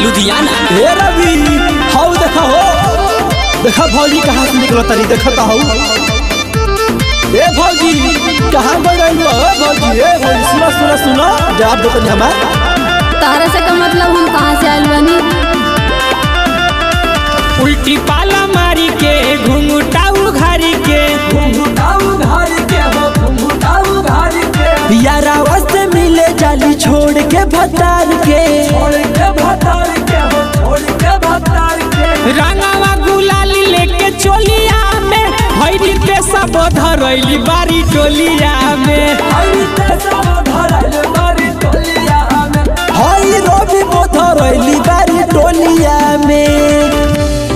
लुधियाना हे रवि हाउ देखा हो देखा भौजी कहाँ से निकलो तरी देखता हो ए भौजी कहाँ गई रही हो ए भौजी ए भौजी सुनो सुनो सुनो जवाब दो तनी हमार तारा से का मतलब हम कहाँ से आयल बनी उल्टी पाला मारी के घुंघटाऊ घारी के यारावा से मिले जाली छोड़ के भतार के रंगावा गुलाली लेके चोलिया में हईली पे सब धरैली बारी टोलिया में हई रवि बोधरैली बारी टोलिया में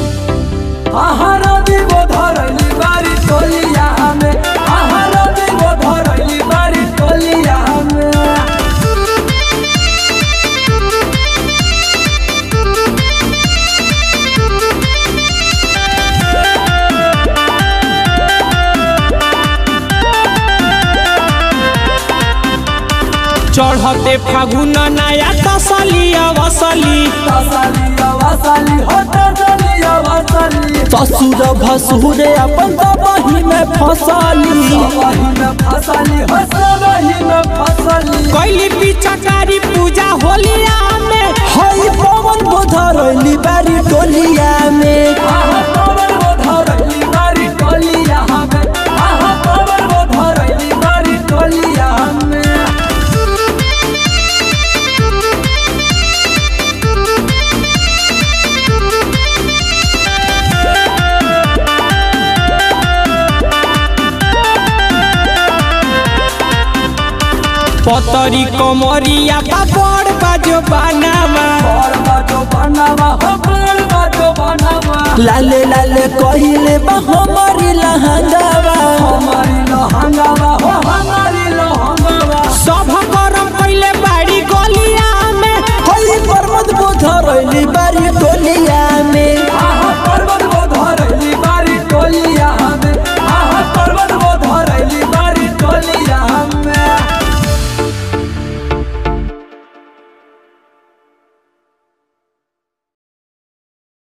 चढ़ते फागुन नया तसली अवसली ससुर भसुर अपन दबही में फसली कैली पिचकारी पूजा होलिया में हई पवन बोधरैली बारी टोलिया में पतरी कमरिया पापड़ बाजो बनावा लाले लाले कहिले बा हमारी लहंगा